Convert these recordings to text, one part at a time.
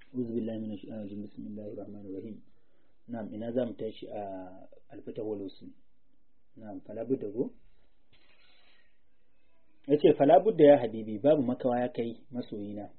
أعوذ بالله من الشيطان الرجيم بسم الله الرحمن الرحيم نعم إن زام تاشي الفتح والوصل نعم فلا بد go yace fala budda ya habibi babu makawa ya kai masoyina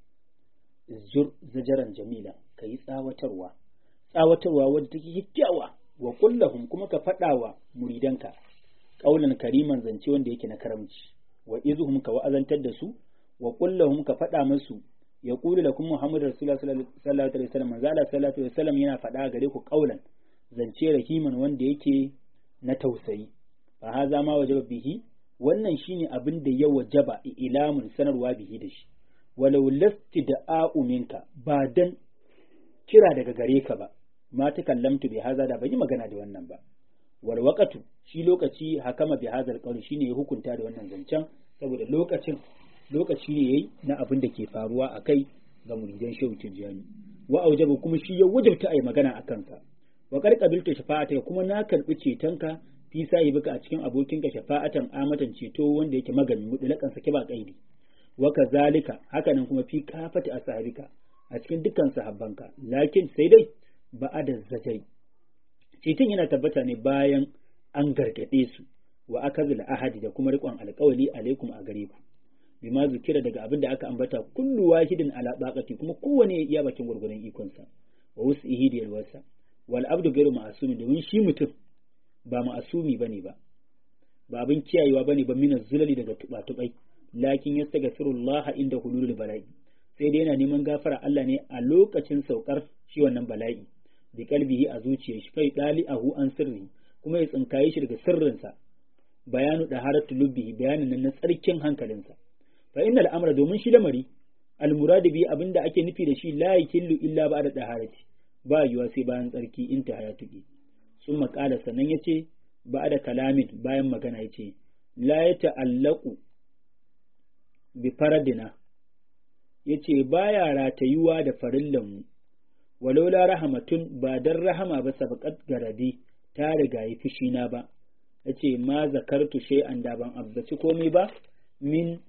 zur zajaran jamila kai tsawatarwa tsawatarwa wadda take kyakkyawa wa kullahum kuma ka faɗawa muridanka ƙaulan kariman zance wanda yake na karamci wa izuhum ka wa'azantar da su wa kullahum ka faɗa musu ya kulu lakum muhammadu rasulullah sallallahu alaihi wasallam manzo Allah sallallahu alaihi wasallam yana faɗa gare ku ƙaulan zance rahiman wanda yake na tausayi fa haza ma wajaba bihi wannan shine abin da ya wajaba ilamun sanarwa bihi da shi walau lasti da a'u minka ba dan kira daga gare ka ba ma ta kallamtu bi haza da bai magana da wannan ba wal waqatu shi lokaci hakama bi hazal qawl shine ya hukunta da wannan zancen saboda lokacin lokaci ne yayi na abin da ke faruwa a kai ga muridan shehu tijjani wa aujaba kuma shi ya wajabta ayi magana a kansa wa qad qabiltu shafa'ata kuma na karbi cetonka fi sahibika a cikin abokinka shafa'atan amatan ceto wanda yake magani mudulakan sake ba kaidi wa kazalika hakanan kuma fi kafati ashabika a cikin dukkan sahabbanka lakin sai dai ba'ada zajai ceton yana tabbata ne bayan an gargade su wa akazil ahadi da kuma riƙon alƙawali alaikum a gare ku bima zukira daga abin da aka ambata kullu wahidin ala baqati kuma kowane ya bakin gurgurun ikonsa wa wus'ihi da yalwarsa wal abdu ghairu ma'sumi domin shi mutum ba ma'asumi bane ba ba abin kiyayewa bane ba min zulali daga tuba-tubai lakin yastaghfirullah inda hululul bala'i sai dai yana neman gafara Allah ne a lokacin saukar shi wannan bala'i bi kalbihi a zuciyar shi kai dali ahu an sirri kuma ya tsinkaye shi daga sirrinsa bayanu da haratu lubbihi bayanin nan na tsarkin hankalinsa fa innal amra domin shi lamari al muradu bi abinda ake nufi da shi la yakillu illa ba'da daharati ba yiwa sai bayan tsarki inta hayatuki sun maƙala sannan yace ba'da kalamin bayan magana yace la yata'allaqu bi faradina yace baya ratayuwa da farillanmu walau la rahamatun ba dan rahama ba sabaqat garadi ta riga yi fushina ba yace ma zakartu shay'an da ban abbaci komai ba min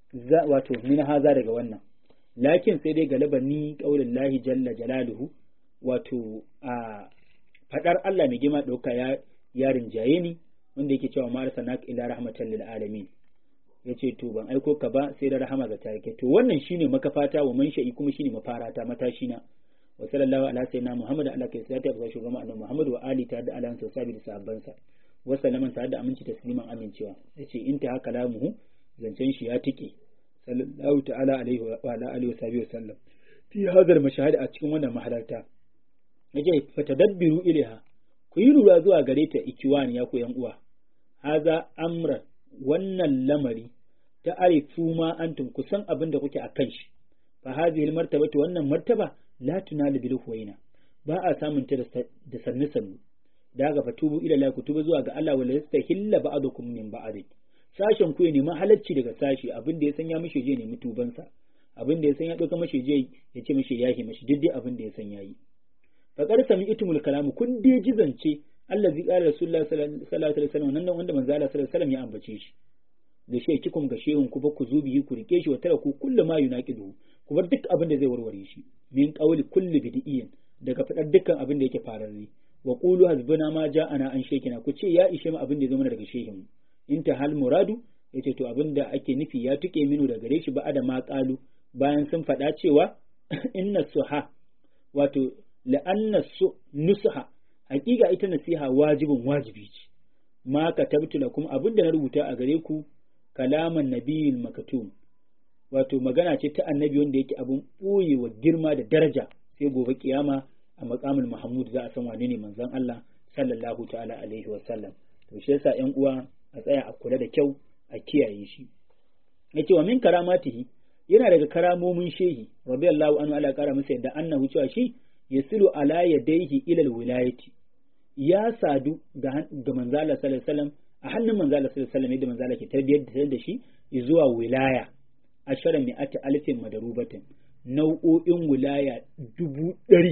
wato min haza daga wannan lakin sai dai galaba ni qaulin lahi jalla jalaluhu wato a fadar Allah mai gima dauka ya ya rinjaye ni wanda yake cewa ma arsalnaka ila rahmatan lil alamin yace to ban aiko ka ba sai da rahama ga tarike to wannan shine makafata wa man sha'i kuma shine mafarata matashi na wa sallallahu ala sayyidina muhammad ala kai sai ta ga shugaban annabi muhammad wa ali ta da alan sahabi da sahabbansa wa sallaman ta da aminci tasliman amincewa yace in ta haka lamuhu zancen shi ya tike sallallahu ta'ala alaihi wa ala alihi wa sahbihi wasallam fi hadar mashahad a cikin wannan mahalarta yace fatadabbiru ilaiha ku yi lura zuwa gare ta ikiwani ya ku yan uwa haza amra wannan lamari ta arifu ma antum kusan abin da kuke akan shi fa hadhihi martabatu wannan martaba la tunalu bil huwaina ba a samun ta da sannu sannu da ga fatubu ila la kutuba zuwa ga Allah wala yastahilla ba'dukum min ba'd sashen ku ya nemi halacci daga sashi abin da ya san ya mishi je nemi tubansa abin da ya san ya dauka mishi je ya ce mishi yahi mishi duk dai abin da ya san yayi fa qad sami'tumul kalamu kun dai jizance allazi qala rasulullah sallallahu alaihi wasallam nan wanda manzo Allah sallallahu alaihi wasallam ya ambace shi da shi kikum ga shehun ku ba ku zubi ku rike shi wa tara ku kullu ma yunaqidu ku bar duk abin da zai warware shi min qawli kulli bid'iyyin daga fadar dukkan abin da yake fararre wa qulu hasbuna ma ja'ana an shekina ku ce ya ishe mu abin da ya zama daga shehin in ta hal muradu yace to abin da ake nufi ya tuke minu da gare shi ba da ma qalu bayan sun faɗa cewa inna suha wato la'anna su nusha hakika ita nasiha wajibin wajibi ce ma katabtu lakum abin da na rubuta a gare ku kalaman nabiyil makatum wato magana ce ta annabi wanda yake abun ɓoyewa girma da daraja sai gobe kiyama a makamul mahmud za a san wane ne manzon Allah sallallahu ta'ala alaihi wa sallam to shi yasa ƴan uwa a tsaya a kula da kyau a kiyaye shi yace wa min karamatihi yana daga karamomin shehi radiyallahu anhu ala kara masa yadda annahu cewa shi yasilu ala yadayhi ila alwilayati ya sadu ga ga manzo Allah sallallahu alaihi wasallam a hannun manzo Allah sallallahu alaihi wasallam yadda manzo Allah ke tarbiyyar da shi zuwa wilaya ashara mi'ati alfin madarubatin nau'o'in wilaya dubu ɗari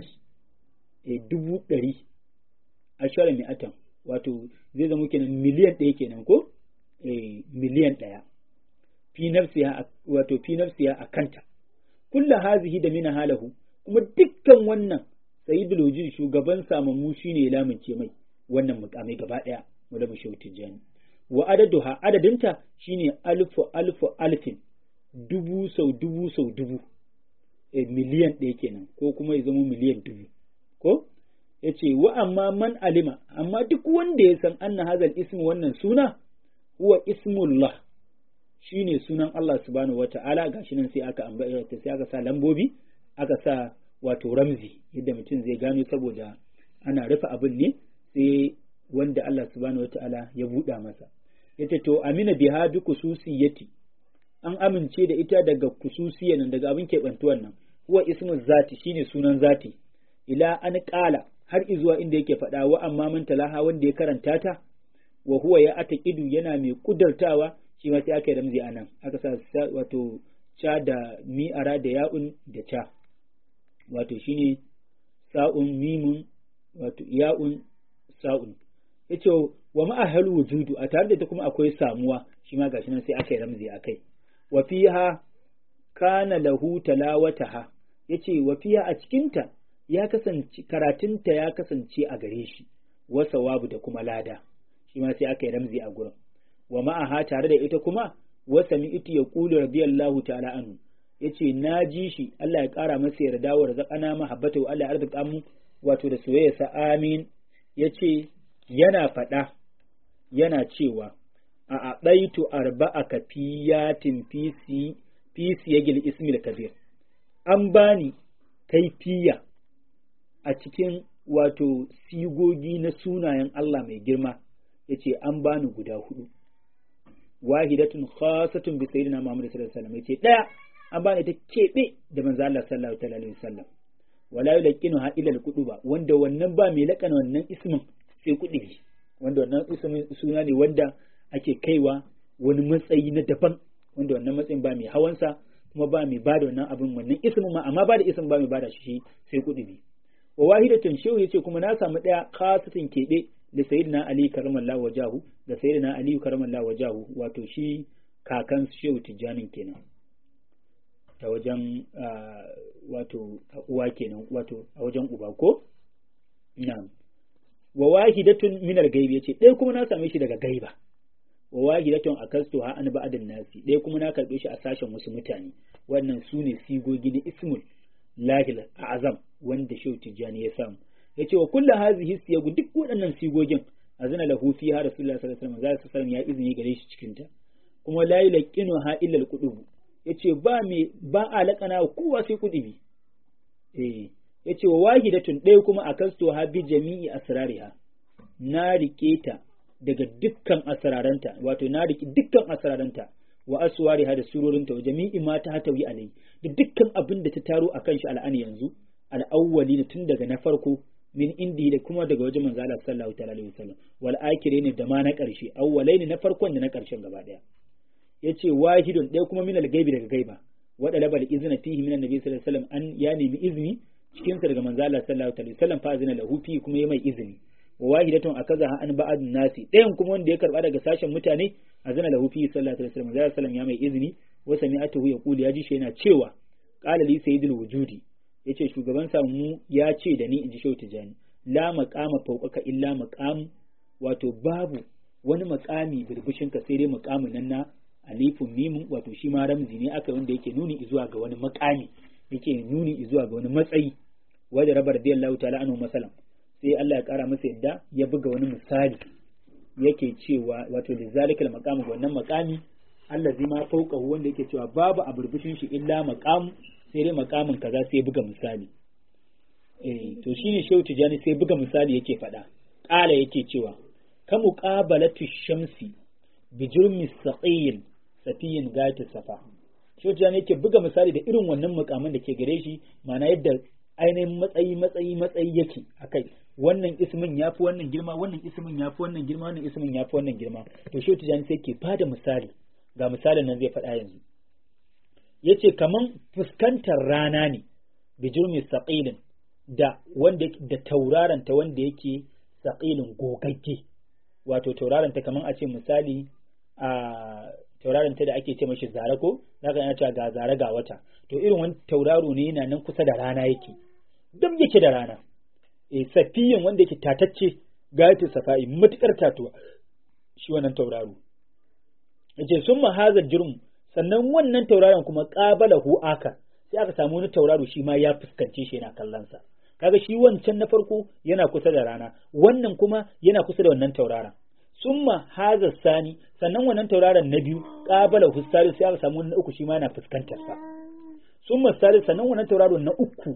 e dubu ɗari ashara mi'atan wato zai zama kenan miliyan ɗaya kenan ko e miliyan ɗaya fi nafsiya wato fi nafsiya a kanta kullu hazihi da mina halahu kuma dukkan wannan sayyidul wujud shugaban samammu shine ya lamince mai wannan mukamai gaba daya wala mushawu tijani wa adaduha adadinta shine alfu alfu alfin dubu sau dubu sau dubu e, miliyan ɗaya kenan ko kuma ya zama miliyan dubu ko ya ce wa amma man alima amma duk wanda ya san anna hazal ismu wannan suna huwa ismullah shine sunan Allah subhanahu wata'ala gashi nan sai aka ambata sai aka sa lambobi aka sa wato ramzi yadda mutum zai gano saboda ana rufe abin ne sai wanda Allah subhanahu wata'ala ya buɗa masa yace to amina biha bi kususiyati an amince da ita daga kususiyan nan daga abin keɓantuwan nan huwa ismu zati shine sunan zati ila an ƙala har izuwa inda yake faɗa wa amma man talaha wanda ya karanta ta wa huwa ya ataqidu yana mai kudartawa shi ma sai aka yi ramzi anan aka sa wato cha da mi'ara da ya'un da cha wato shine sa'un mimun wato ya'un sa'un yace wa ma'ahal wujudu a tare da ta kuma akwai samuwa shi ma gashi nan sai aka yi ramzi akai wa fiha kana lahu talawataha yace wa fiha a cikinta ya kasance karatunta ya kasance a gare shi wa sawabu da kuma lada shi ma sai aka yi ramzi a gurin wa ma'aha tare da ita kuma wa sami'tu yaqulu radiyallahu ta'ala anhu yace na ji shi Allah ya kara masa yarda wa razaqana mahabbatu Allah ya arzika mu wato da soyayya sa amin yace yana faɗa yana cewa a aɗaitu arba'a kafiyatin fisi fisi yagil ismil kabir an bani kaifiya a cikin wato sigogi na sunayen Allah mai girma yace an bani guda hudu wahidatun khasatun bi sayyidina Muhammad sallallahu alaihi wasallam yace daya an bani ta kebe da manzo Allah sallallahu alaihi wasallam wala yulqinu ha ila al-quduba wanda wannan ba mai lakana wannan ismin sai kudubi wanda wannan ismin suna ne wanda ake kaiwa wani matsayi na daban wanda wannan matsayin ba mai hawansa kuma ba mai bada wannan abin wannan ismin ma amma ba da ismin ba mai bada shi sai kudubi wa wahidatun shehu yace kuma na samu daya khasatin kebe da sayyidina ali karamallahu wajahu da sayyidina ali karamallahu wajahu wato shi kakan shehu tijjanin kenan ta wajen wato uwa kenan wato a wajen uba ko na'am wa wahidatun min al-gaibi yace ɗaya kuma na same shi daga gaiba wa wahidatun akastu ha an ba'adin nasi ɗaya kuma na karɓe shi a sashen wasu mutane wannan su ne sigogi na ismul lahil azam wanda shehu tijjani ya samu yace wa kullu hazihi siyagu duk waɗannan sigogin azana lahu fiha rasulullahi sallallahu alaihi wasallam zai sallam ya izini gare shi cikin ta kuma la yulqinu ha illa al yace ba me ba a laƙana kowa sai kudubi eh yace wa wahidatun ɗaya kuma akasto ha bi jami'i asrariha na rike ta daga dukkan asraranta wato na rike dukkan asraranta wa aswariha da surorinta wa jami'i ma ta hatawi alai da dukkan abin da ta taro akan shi al'ani yanzu al'awwali tun daga na farko min indi da kuma daga wajen manzo Allah sallallahu ta'ala alaihi wasallam wal ne da ma na ƙarshe awwalai ne na farkon da na ƙarshen gaba daya yace wahidun ɗaya kuma min al-gaibi daga gaiba wa dalabal izna fihi min annabi sallallahu alaihi wasallam an ya nemi izini cikin sa daga manzo Allah sallallahu alaihi wasallam fa azina lahu fi kuma ya mai izini wa wahidatun akaza an ba'd nasi ɗayan kuma wanda ya karba daga sashen mutane azina lahu fi sallallahu alaihi wasallam sallallahu alaihi ya mai izini wa sami'atuhu yaqulu ya ji shi yana cewa qala li sayyidul wujudi yace shugaban mu ya ce da ni inji shehu tijani la maqama fawqaka illa maqam wato babu wani makami birbishin ka sai dai maqamin nan na alifun mimun wato shi ma ramzi ne aka wanda yake nuni zuwa ga wani makami yake nuni zuwa ga wani matsayi wanda rabar radiyallahu ta'ala anhu masalan sai Allah ya kara masa yadda ya buga wani misali yake cewa wato lizalikal maqam wannan maqami allazi ma fawqahu wanda yake cewa babu a burbushin shi illa maqam sai dai maqamin kaza sai buga misali eh to shine shehu tijani sai buga misali yake faɗa ƙala yake cewa ka muqabalatu shamsi bi jurmi saqil safiyin gata safa shehu tijani yake buga misali da irin wannan mukamin da ke gare shi ma'ana yadda ainihin matsayi matsayi matsayi yake akai wannan ismin ya fi wannan girma wannan ismin ya fi wannan girma wannan ismin ya fi wannan girma to shehu tijani sai ke bada misali ga misalin nan zai faɗa yanzu yace kaman fuskantar rana ne bijirmi saqilin da wanda da tauraron ta wanda yake saqilin gogagge wato tauraron ta kaman a ce misali a tauraron ta da ake ce mashi zare ko zaka yana cewa ga zare ga wata to irin wani tauraro ne yana nan kusa da rana yake duk yake da rana eh safiyin wanda yake tatacce gayatu safa'i matukar tatuwa shi wannan tauraro yace sun mahazar jirmu sannan wannan tauraron kuma qabala hu aka sai aka samu wani tauraro shi ma ya fuskance shi yana kallon sa kaga shi wancan na farko yana kusa da rana wannan kuma yana kusa da wannan tauraron summa haza sani sannan wannan tauraron na biyu qabala hu sai aka samu wani na uku shi ma yana fuskantar sa summa salis sannan wannan tauraron na uku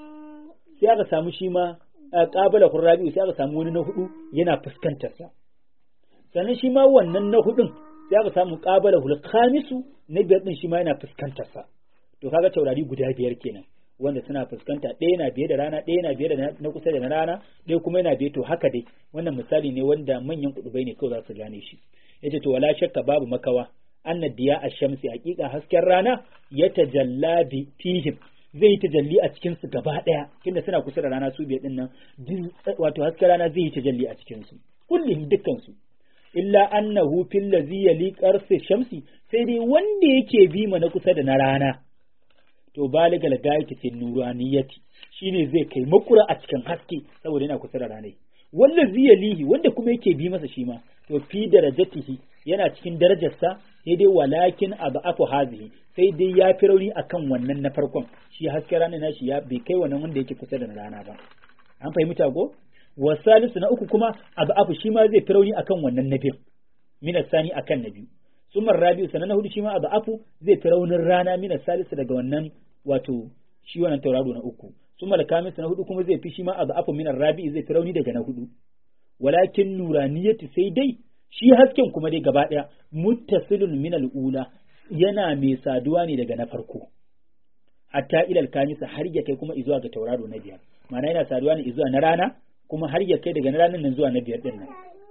sai aka samu shi ma qabala hu rabi'u sai aka samu wani na hudu yana fuskantar sa sannan shi ma wannan na hudun sai aka samu qabala hu khamisu na biyar din shi ma yana fuskantar sa to kaga taurari guda biyar kenan wanda suna fuskanta ɗaya na biye da rana ɗaya na biye da na kusa da na rana ɗaya kuma yana biye to haka dai wannan misali ne wanda manyan kudubai ne kawai za su gane shi yace to wala shakka babu makawa anna diya ash-shamsi haqiqa hasken rana ya tajalla bi fihim zai yi tajalli a cikin su gaba ɗaya tunda suna kusa da rana su biyar din nan wato hasken rana zai yi tajalli a cikin su kullum dukkan su illa annahu fil ladzi yali qarsi shamsi sai dai wanda yake bi na kusa da na rana to baligal gayati fi nuraniyati shine zai kai makura a cikin haske saboda yana kusa da ranai wanda ziyalihi wanda kuma yake bi masa shi ma to fi darajatihi yana cikin darajarsa sai dai walakin abu hazihi sai dai ya fi rauni akan wannan na farkon shi haske rana na shi ya bai kai wannan wanda yake kusa da rana ba an fahimta ko wasalisu na uku kuma abu afu shi ma zai fi rauni akan wannan na biyu minas sani akan na biyu sumar rabi'u sanan na hudu shi ma abu afu zai fi raunin rana mina salisu daga wannan wato shi wannan tauraro na uku sumar kamis na hudu kuma zai fi shi ma abu afu minar rabi'u zai fi rauni daga na hudu walakin nuraniyati sai dai shi hasken kuma dai gaba daya muttasilun min ula yana mai saduwa ne daga na farko hatta ilal kamisa har ya kai kuma izuwa ga tauraro na biyar ma'ana yana saduwa ne izuwa na rana kuma har ya kai daga na ranar nan zuwa na biyar din nan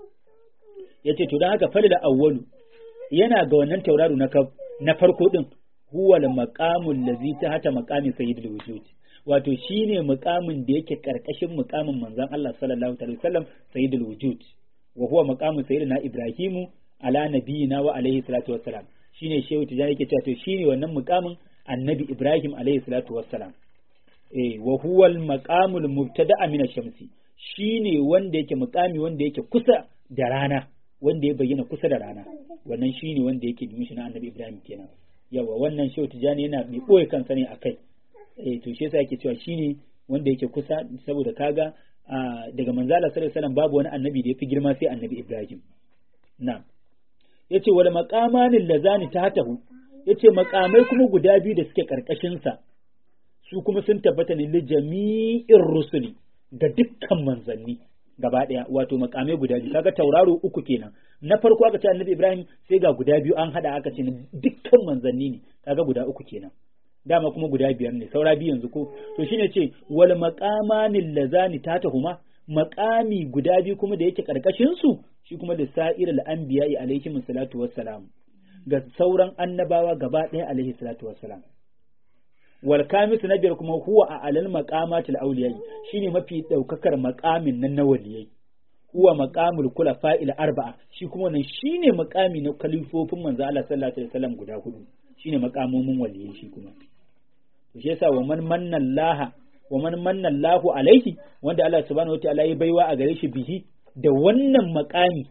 yace to dan haka falil awwalu yana ga wannan tauraro na na farko din huwa al-maqamul ladzi tahta maqami sayyidul wujud wato shine muqamin da yake karkashin muqamin manzon Allah sallallahu alaihi wasallam sayyidul wujud wa huwa maqamu sayyidina ibrahimu ala nabiyina wa alaihi salatu wassalam shine shehu tijani yake cewa to shine wannan muqamin annabi ibrahim alaihi salatu wassalam eh wa huwa al-maqamul mubtada'a min ash-shamsi shine wanda yake muqami wanda yake kusa da rana wanda ya bayyana kusa da rana wannan shine wanda yake bin shi na annabi Ibrahim kenan yawa wannan shehu tijani yana mai boye kansa ne akai eh to shi yasa yake cewa shine wanda yake kusa saboda kaga daga manzala sallallahu alaihi wasallam babu wani annabi da yafi girma sai annabi Ibrahim na yace wal maqamanil lazani tahtahu yace makamai kuma guda biyu da suke karkashin sa su kuma sun tabbata ne li jami'ir rusuli ga dukkan manzanni gaba ɗaya wato makamai guda biyu kaga tauraro uku kenan na farko aka ce annabi ibrahim sai ga guda biyu an hada aka ce dukkan manzanni ne kaga guda uku kenan dama kuma guda biyar ne saura biyu yanzu ko to shine ce wal maqamanil lazani tatahuma maqami guda biyu kuma da yake karkashin su shi kuma da sa'irul anbiya'i alaihi salatu wassalam ga sauran annabawa gaba ɗaya alaihi salatu wassalam wal kamisu na biyar kuma huwa a alal maqamatil awliyai shine mafi daukakar maqamin nan na waliyai huwa maqamul khulafa'il arba'a shi kuma wannan shine maqami na kalifofin manzo Allah sallallahu alaihi wasallam guda hudu shine maqamomin waliyai shi kuma to shi yasa wa man manna Allah wa man manna Allahu alaihi wanda Allah subhanahu wataala ya baiwa a gare shi bihi da wannan maqami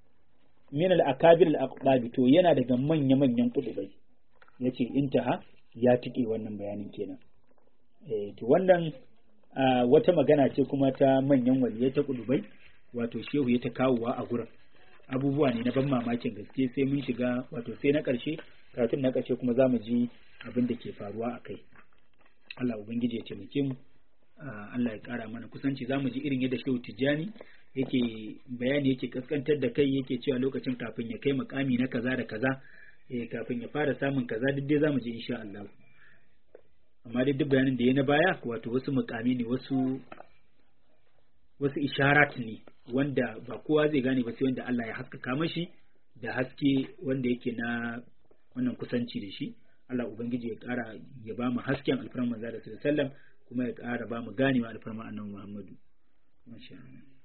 min al-akabir al-aqdabi to yana daga manya manyan kudubai yace intaha ya tike wannan bayanin kenan eh to wannan wata magana ce kuma ta manyan waliyai ta kudubai wato shehu ya ta kawowa a gurin abubuwa ne na ban mamakin gaske sai mun shiga wato sai na ƙarshe karatun na ƙarshe kuma za mu ji abin da ke faruwa a kai Allah ubangiji ya taimake mu Allah ya ƙara mana kusanci za mu ji irin yadda shehu tijjani yake bayani yake kaskantar da kai yake cewa lokacin kafin ya kai makami na kaza da kaza eh kafin ya fara samun kaza duk dai za mu ji insha Allah amma dai duk bayanin da ya na baya wato wasu mukami ne wasu wasu isharat ne wanda ba kowa zai gane ba sai wanda Allah ya haskaka mashi da haske wanda yake na wannan kusanci da shi Allah ubangiji ya ƙara ya ba mu hasken alfarman manzo da sallallahu kuma ya ƙara ba mu ganewa alfarman annabi Muhammadu masha Allah